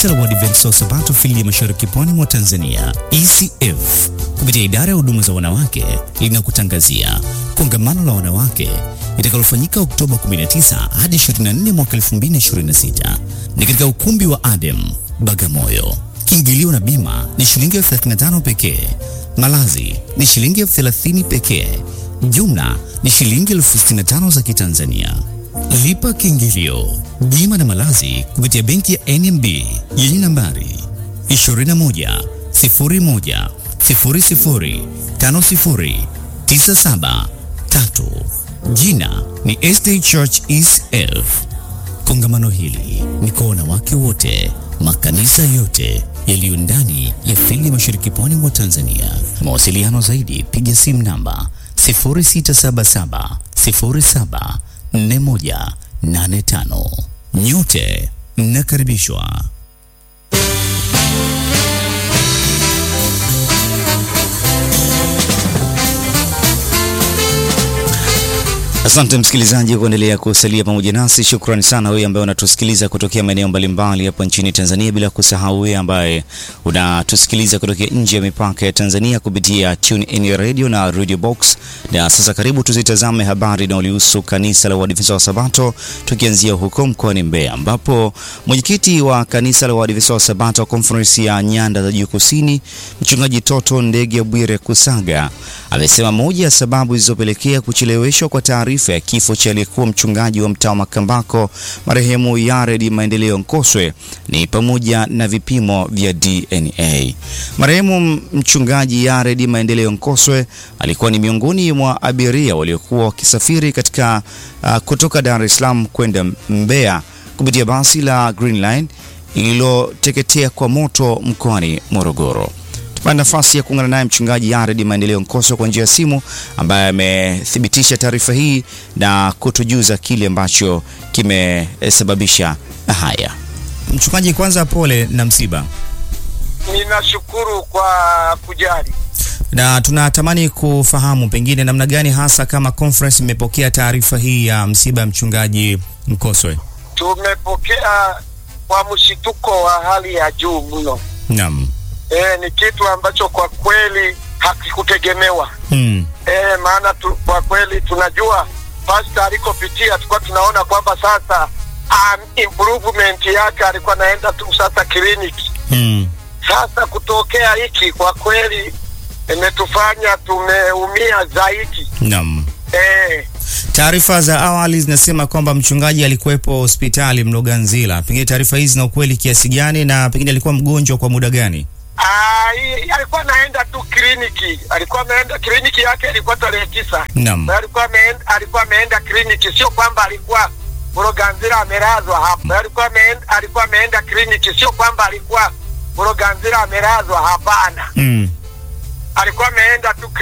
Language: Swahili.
Kanisa la Waadventista wa Sabato fili ya Mashariki Pwani mwa Tanzania, ECF, kupitia idara ya huduma za wanawake linakutangazia kongamano la wanawake litakalofanyika Oktoba 19 hadi 24 mwaka 2026 ni katika ukumbi wa Adem Bagamoyo. Kiingilio na bima ni shilingi elfu 35 pekee. Malazi ni shilingi elfu 30 pekee. Jumla ni shilingi elfu 65 za Kitanzania. Lipa kiingilio, bima na malazi kupitia benki ya NMB yenye nambari 21 01 00 50 97 3. Jina ni SD Church ECF. Kongamano hili ni kwa wanawake wote, makanisa yote yaliyo ndani ya fili ya Mashariki Pwani mwa Tanzania. Mawasiliano zaidi, piga simu namba 0677 07 4185. Nyote mnakaribishwa. Asante msikilizaji kuendelea kusalia pamoja nasi. Shukrani sana wewe ambaye unatusikiliza kutokea maeneo mbalimbali hapa nchini Tanzania, bila kusahau wewe ambaye unatusikiliza kutokea nje ya mipaka ya Tanzania kupitia Tune In Radio na Radio Box. Na sasa karibu tuzitazame habari inayohusu kanisa la Waadventista wa Sabato, tukianzia huko mkoani Mbeya ambapo mwenyekiti wa kanisa la Waadventista wa Sabato Conference ya Nyanda za Juu Kusini, mchungaji Toto Ndege Bwire Kusaga amesema moja ya sababu zilizopelekea kucheleweshwa kwa taarifa ya kifo cha aliyekuwa mchungaji wa mtaa wa Makambako marehemu Yared Maendeleo Nkoswe ni pamoja na vipimo vya DNA. Marehemu mchungaji Yared Maendeleo Nkoswe alikuwa ni miongoni mwa abiria waliokuwa wakisafiri katika uh, kutoka Dar es Salaam kwenda Mbeya kupitia basi la Green Line lililoteketea kwa moto mkoani Morogoro. Tupata nafasi ya kuungana naye mchungaji Yared Maendeleo Nkoswe kwa njia ya simu, ambaye amethibitisha taarifa hii na kutujuza kile ambacho kimesababisha haya. Mchungaji, kwanza pole na msiba. Ninashukuru kwa kujali, na tunatamani kufahamu pengine namna gani hasa kama conference imepokea taarifa hii ya msiba ya mchungaji Nkoswe. tumepokea kwa mshituko wa hali ya juu mno. Naam. E, ni kitu ambacho kwa kweli hakikutegemewa. Hmm. E, maana tu, kwa kweli tunajua pasta alikopitia tulikuwa tunaona kwamba sasa um, improvement yake alikuwa anaenda tu sasa kliniki. Hmm. Sasa kutokea hiki kwa kweli imetufanya tumeumia zaidi. Naam. E, Taarifa za awali zinasema kwamba mchungaji alikuwepo hospitali Mloganzila. Pengine taarifa hizi zina ukweli kiasi gani, na pengine alikuwa mgonjwa kwa muda gani? Ah, hii- alikuwa anaenda tu kliniki, alikuwa ameenda kliniki yake ilikuwa tarehe tisa. Naam. Na alikuwa ameenda, alikuwa ameenda kliniki, sio kwamba alikuwa Mloganzila amelazwa hapo. Na Alikuwa ameenda, alikuwa ameenda kliniki, sio kwamba alikuwa Mloganzila amelazwa, hapana. Hmm. Alikuwa ameenda tu